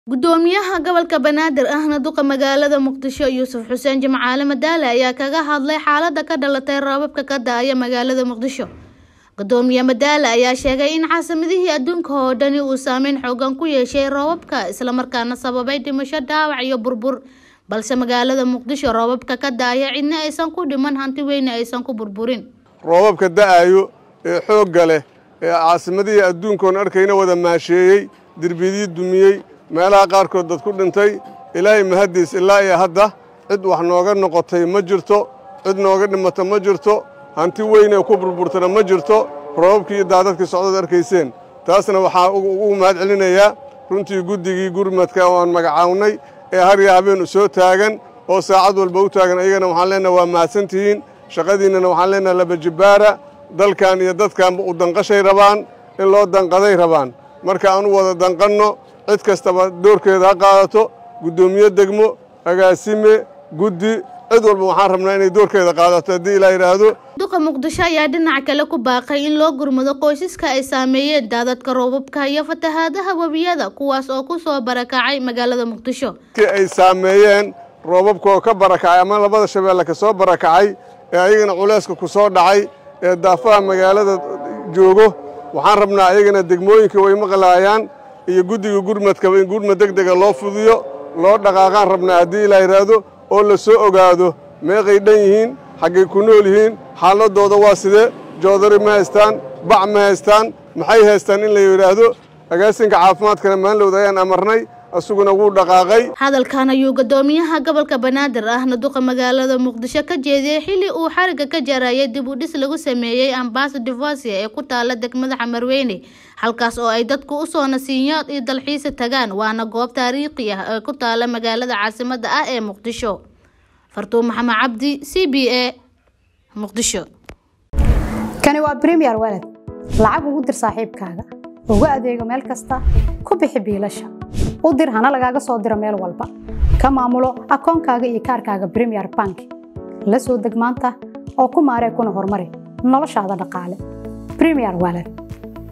gudoomiyaha gobolka banaadir ahna duqa magaalada muqdisho yuusuf xuseen jimcaale madaale ayaa kaga hadlay xaalada ka dhalatay roobabka ka da-aya magaalada muqdisho gudoomiye madaale ayaa sheegay in caasimidihii adduunka oo dhani uu saameyn xoogan ku yeeshay roobabka islamarkaana sababay dhimasho dhaawac iyo burbur balse magaalada muqdisho roobabka ka da-aya cidna aysan ku dhiman hanti weyne aysan ku burburin roobabka da-ayo ee xoogga leh ee caasimadihii adduunkoon arkayna wada maasheeyey derbiyadii dumiyey meelaha qaarkood dad ku dhintay ilaahay mahaddiis ilaa iyo hadda cid wax nooga noqotay ma jirto cid nooga dhimata ma jirto hanti weynee ku burburtana ma jirto roobabkii iyo daadadkii socdad arkayseen taasna waxaa ugu mahad celinayaa runtii guddigii gurmadka oo aan magacawnay ee harya habeen u soo taagan oo saacad walba u taagan ayagana waxaan leenaha waa mahadsantihiin shaqadiinnana waxaan leenaha labajibbaara dalkan iyo dadkanba u danqashay rabaan in loo danqaday rabaan marka aan u wada danqanno cid kastaba doorkeeda ha qaadato guddoomiye degmo agaasime guddi cid walba waxaan rabnaa inay doorkeeda qaadato haddii ilaa yidhaahdo duqa muqdisho ayaa dhinaca kale ku baaqay in loo gurmado qoysaska ay saameeyeen daadadka roobabka iyo fatahaadaha webiyada kuwaas oo ku soo barakacay magaalada muqdisho ki ay saameeyeen roobabka oo ka barakacay ama labada shabeelle ka soo barakacay ee ayagana culayska ku soo dhacay ee daafaha magaalada joogo waxaan rabnaa ayagana degmooyinka way maqlaayaan iyo guddiga gurmadkaba in gurmad deg dega loo fudiyo loo dhaqaaqaan rabnaa haddii ilaa yidhaahdo oo la soo ogaado meeqay dhan yihiin xaggay ku nool yihiin xaaladooda waa sidee joodari ma haystaan bac ma haystaan maxay haystaan in la yidhaahdo agaasinka caafimaadkana maanlowda ayaan amarnay isaguna wuu dhaqaaqay hadalkan ayuu gudoomiyaha gobolka banaadir ahna duqa magaalada muqdisho ka jeediyey xilli uu xariga ka jarayay dib u dhis lagu sameeyey ambaasa divosia ee ku taala degmada xamarweyne halkaas oo ay dadku usoo nasiinyood iyo dalxiisa tagaan waana goob taariikhi ah ee ku taala magaalada caasimada ah ee muqdisho fartuun maxamed cabdi c b a muqdisho kani waa bremiyer walad lacag ugu dir saaxiibkaaga ugu adeego meel kasta ku bixi biilasha u dir hana lagaaga soo diro meel walba ka maamulo akoonkaaga iyo kaarkaaga bremiyer bank la soo deg maanta oo ku maaree kuna horumari noloshaada dhaqaale bremiyer walad